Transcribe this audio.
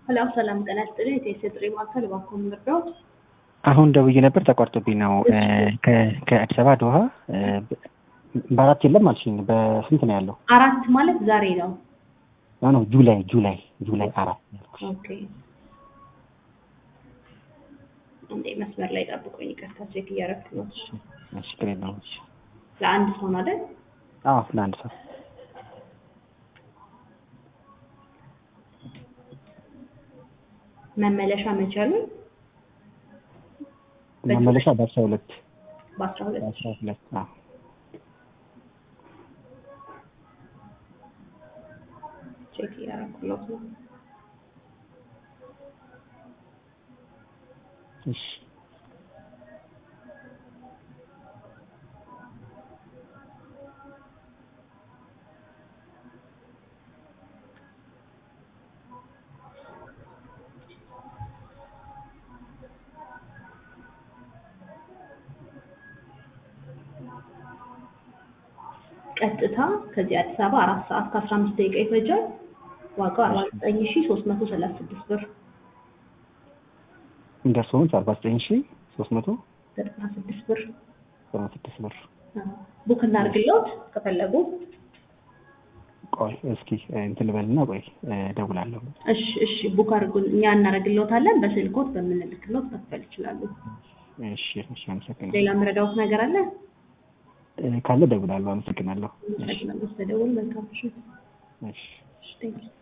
ሄሎ ሰላም ጤና ይስጥልኝ። የቴሌ ጥሪ ማዕከል እባክዎ ምንርዳዎት? አሁን ደውዬ ነበር ተቋርጦብኝ ነው። ከ- ከአዲስ አበባ ዶሃ በአራት የለም አልሽኝ። በስንት ነው ያለው? አራት ማለት ዛሬ ነው። ኖ ኖ ጁላይ ጁላይ ጁላይ አራት ነው ያልኩሽ። ኦኬ እንዴ መስመር ላይ ጠብቁኝ። ይቅርታ ቼክ እያደረኩ ነው። እሺ፣ እሺ፣ ችግር የለውም። እሺ። ለአንድ ሰው ነው አይደል? አዎ ለአንድ ሰው መመለሻ መቼ አሉኝ? መመለሻ በአስራ ሁለት በአስራ ሁለት በአስራ ሁለት አዎ ቼክ እያደረኩለት ነው። እሺ ቀጥታ ከዚህ አዲስ አበባ አራት ሰዓት ከአስራ አምስት ደቂቃ ይፈጃል። ዋጋው አርባ ዘጠኝ ሺ ሶስት መቶ ሰላሳ ስድስት ብር እንደርሶ መልስ አርባ ዘጠኝ ሺ ሶስት መቶ ዘጠና ስድስት ብር ዘጠና ስድስት ብር። ቡክ እናድርግልዎት ከፈለጉ። ቆይ እስኪ እንትን ልበልና ቆይ እደውላለሁ። እሺ እሺ ቡክ አድርጉን፣ እኛ እናደርግልዎታለን። በስልክዎት በምንልክልዎት መክፈል ይችላሉ። እሺ እሺ፣ አመሰግናለሁ። ሌላ የምረዳዎት ነገር አለ? ካለ እደውላለሁ። አመሰግናለሁ። አመሰግናለሁ ስለደወሉ። መልካም ምሽት። እሺ እሺ ቴንኪው